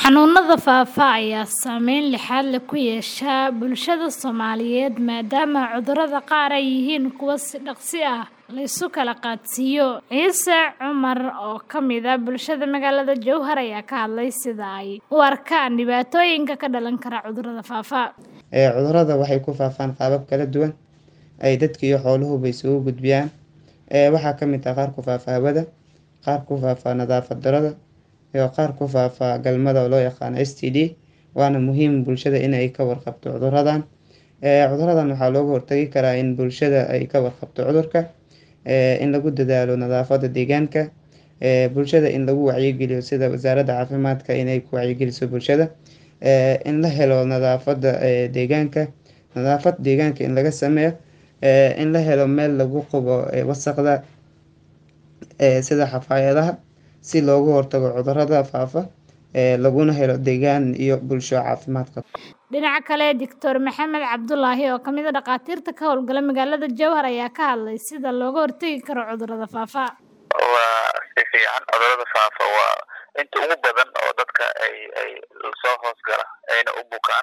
Xanuunada faafa ayaa saameyn lixaad leh ku yeesha bulshada Soomaaliyeed maadaama cudurrada qaar ay yihiin kuwo si dhakhso ah la isu kala qaadsiiyo. Ciise Cumar oo ka mid ah bulshada magaalada Jowhar ayaa ka hadlay sida ay u arkaan dhibaatooyinka ka dhalan kara cudurrada faafa. Cudurrada waxay ku faafaan qaabab kala duwan ay dadka iyo xooluhuba isugu gudbiyaan. Waxaa ka mid ah qaar ku faafa hawada, qaar ku faafa nadaafad darrada, iyo qaar ku faafa galmada oo loo yaqaano STD. Waana muhiim bulshada in ay ka warqabto cudurradan. Cudurradan waxaa looga hortagi karaa in bulshada ay ka warqabto cudurka, in lagu dadaalo nadaafadda deegaanka, bulshada in lagu wacyigeliyo sida wasaaradda caafimaadka inay ku wacyigeliso bulshada, in la helo nadaafadda deegaanka, nadaafad deegaanka in laga sameeyo, in la helo meel lagu qubo wasakhda sida xafaayadaha si looga hortago cudurrada faafa laguna helo deegaan iyo bulsho caafimaad qabta. Dhinaca kale, Dr. Maxamed Cabdulaahi oo ka mid ah dhakhaatiirta ka howlgala magaalada Jowhar ayaa ka hadlay sida looga hortagi karo cudurrada faafa. Waa si fiican cudurrada faafa waa inta ugu badan oo dadka ay ay soo hoos gala ayna u bukaan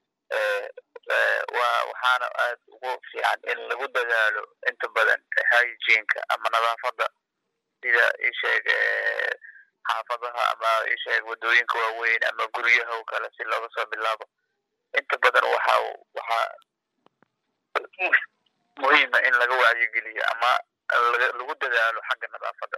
waa waxaana aad ugu fiican in lagu dadaalo inta badan hygiene-ka ama nadaafadda sida ii sheeg xaafadaha ama ii sheeg wadooyinka waaweyn ama guryaha oo kale si looga soo bilaabo inta badan waxa waxaa muhiima in laga wacyigeliyo ama lagu dadaalo xagga nadaafadda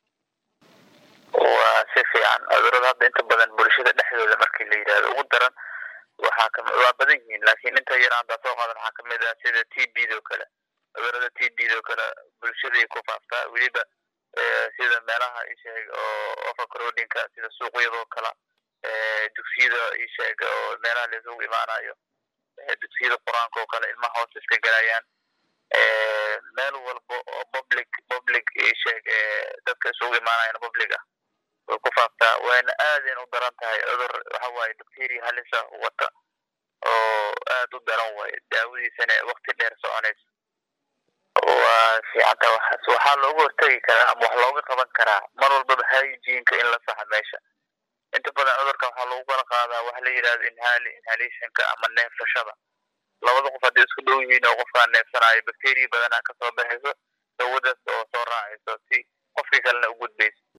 waa si fiican cudurrada hadda inta badan bulshada dhexdooda markii la yidhahdo ugu daran waxaa ka waa badan yihiin laakiin inta yar hadda soo qaadan waxaa kamid ah sida t b do kale cudurrada t b do kale bulshaday ku faaftaa weliba sida meelaha isheeg oo overcrowdingka sida suuqyadoo kale dugsiyada isheeg oo meelaha la isugu imaanayo dugsiyada qur-aanka oo kale ilmaha hoos iska galayaan meel walba oo public public isheeg dadka isugu imaanayaan public ah way ku faaftaa wayna aadayna u daran tahay cudur waxa waaye bacteria halisa wata oo aad u daran waaye daawadiisana waqti dheer soconaysa waa fiicanta waxaas waxaa looga hortagi karaa ama wax looga qaban karaa mar walbaba hygiene-ka in la saxa meesha inta badan cudurka waxaa lagu kala qaadaa waxa la yidhahdo inhali inhalationka ama neefsashada labada qof hadday isku dhow yihiin oo qofkaan neefsanayo bacteria badanaa kasoo baxayso dawadaas oo soo raacayso si qofkii kalena u gudbayso